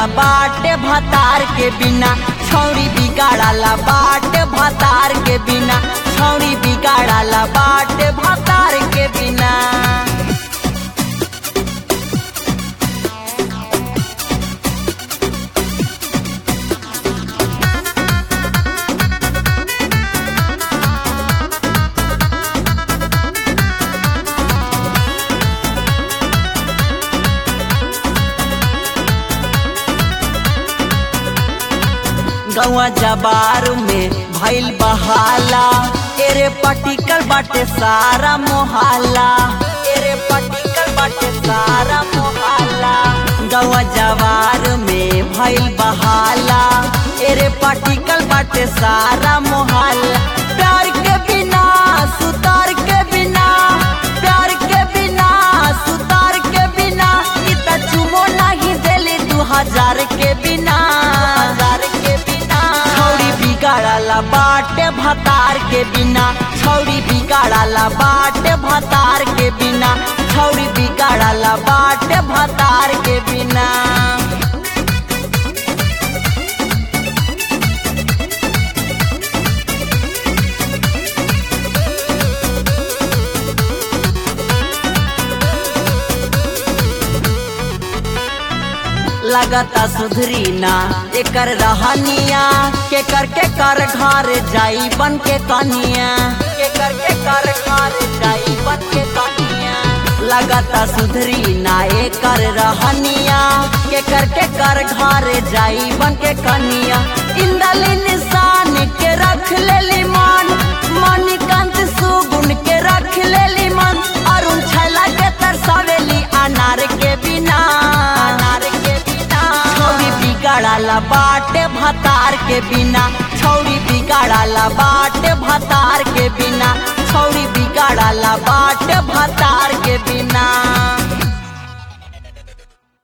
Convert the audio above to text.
बाटे भतार के बिना छौरी बिगाड़ाला बाटे भतार के बिना छौरी बिगाड़ाला बाटे भतार के बिना गौआ जबार में भइल बहाला एरे पटिकल बाटे सारा मोहल्ला एरे पटिकल बाटे सारा मोहल्ला गौआ जवार में भइल बहाला एरे पटिकल बाटे सारा मोहल्ला प्यार के बिना सुतार के बिना प्यार के बिना सुतार के बिना इ त चुमो नहीं देली दू हजार के बिना हजार के बिना छौरी बिगाड़ाला बाटे भतार के बिना छौरी बिगाड़ाला बाटे भतार के बिना छौरी बिगाड़ाला बाटे भतार के बिना लगता सुधरी ना एकर रहनिया के कर के कर घर जाई बन के कनिया के कर के कर घर जाई बन के कनिया लगता सुधरी ना एकर रहनिया के कर के कर घर जाई बन के कनिया इंदल निशान के रख लेली मान मणिकांत सुगुन के रख लेली मन अरुण छैला के तरसावेली अनार के बिना अनार के बिना छौरी बिगाड़ाला बाटे भतार के बिना छौरी बिगाड़ाला बाटे भतार के बिना छौरी बिगाड़ाला बाटे भतार के बिना